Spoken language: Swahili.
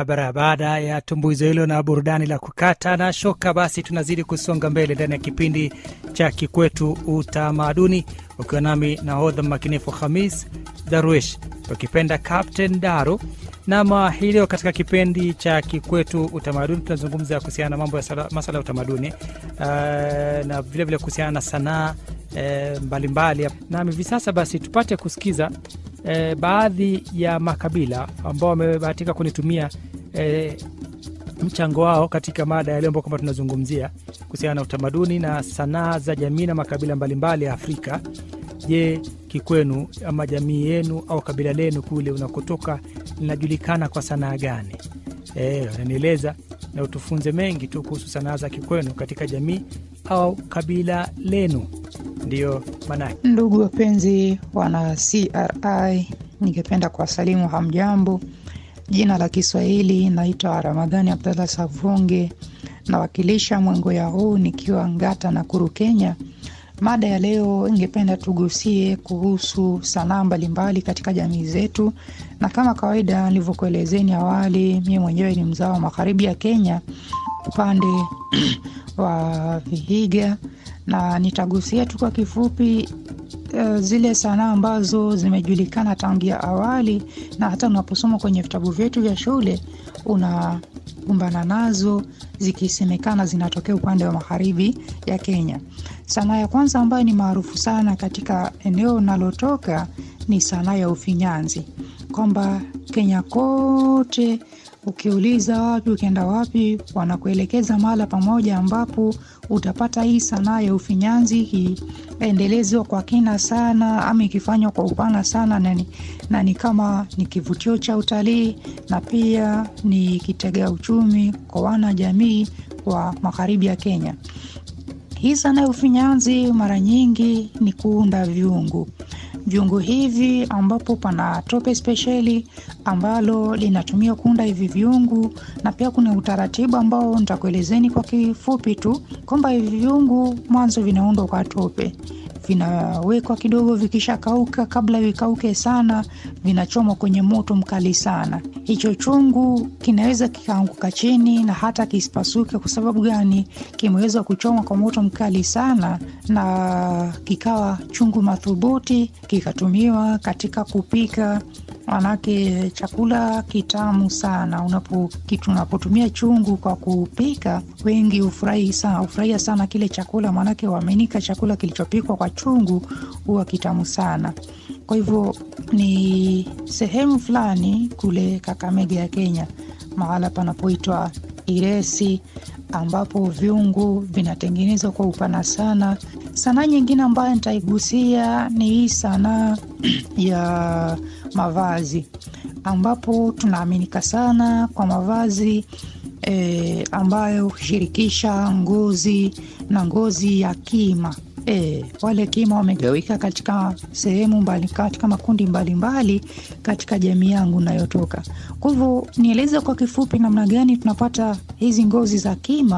Barabara. Baada ya tumbuizo hilo na burudani la kukata na shoka, basi tunazidi kusonga mbele ndani ya kipindi cha Kikwetu Utamaduni, ukiwa nami nahodha makinifu Hamis Darwish, ukipenda Captain Daru. Nama hii leo katika kipindi cha Kikwetu Utamaduni tunazungumza kuhusiana na mambo ya sala- masala ya utamaduni uh, na vilevile kuhusiana na sanaa eh, mbalimbali. Nami hivi sasa basi tupate kusikiza eh, baadhi ya makabila ambao wamebahatika kunitumia eh, mchango wao katika mada ya leo ambao kwamba tunazungumzia kuhusiana na utamaduni na sanaa za jamii na makabila mbalimbali ya Afrika. Je, kikwenu ama jamii yenu au kabila lenu kule unakotoka linajulikana kwa sanaa gani? Eh, unanieleza na utufunze mengi tu kuhusu sanaa za kikwenu katika jamii au kabila lenu, ndiyo maanake. Ndugu wapenzi wana CRI, ningependa kuwasalimu hamjambo. Jina la Kiswahili naitwa Ramadhani Abdallah Savunge, nawakilisha Mwengoya huu nikiwa Ngata na Kuru, Kenya. Mada ya leo ingependa tugusie kuhusu sanaa mbalimbali katika jamii zetu, na kama kawaida nilivyokuelezeni awali, mie mwenyewe ni mzao wa magharibi ya Kenya upande wa Vihiga, na nitagusia tu kwa kifupi uh, zile sanaa ambazo zimejulikana tangia awali na hata unaposoma kwenye vitabu vyetu vya shule unakumbana nazo zikisemekana zinatokea upande wa magharibi ya Kenya. Sanaa ya kwanza ambayo ni maarufu sana katika eneo nalotoka ni sanaa ya ufinyanzi, kwamba Kenya kote ukiuliza wapi, ukienda wapi, wanakuelekeza mahala pamoja ambapo utapata hii sanaa ya ufinyanzi ikiendelezwa kwa kina sana ama ikifanywa kwa upana sana, na ni, na ni kama ni kivutio cha utalii na pia ni kitega uchumi kwa wana jamii wa magharibi ya Kenya. Hii sanaa ya ufinyanzi mara nyingi ni kuunda vyungu vyungu hivi ambapo pana tope spesheli ambalo linatumia kuunda hivi vyungu, na pia kuna utaratibu ambao nitakuelezeni kwa kifupi tu kwamba hivi vyungu mwanzo vinaundwa kwa tope, vinawekwa kidogo, vikishakauka, kabla vikauke sana, vinachomwa kwenye moto mkali sana. Hicho chungu kinaweza kikaanguka chini na hata kisipasuke. Kwa sababu gani? Kimeweza kuchomwa kwa moto mkali sana, na kikawa chungu madhubuti, kikatumiwa katika kupika manake chakula kitamu sana. Unapo kitu unapotumia chungu kwa kupika, wengi hufurahi sana, hufurahia sana kile chakula, maanake waaminika chakula kilichopikwa kwa chungu huwa kitamu sana. Kwa hivyo ni sehemu fulani kule Kakamega ya Kenya, mahala panapoitwa Iresi, ambapo viungu vinatengenezwa kwa upana sana. Sanaa nyingine ambayo nitaigusia ni hii sanaa ya mavazi, ambapo tunaaminika sana kwa mavazi e, ambayo hushirikisha ngozi na ngozi ya kima. E, wale kima wamegawika katika sehemu mbali, katika makundi mbalimbali mbali, katika jamii yangu nayotoka. Kwa hivyo nieleze kwa kifupi namna gani tunapata hizi ngozi za kima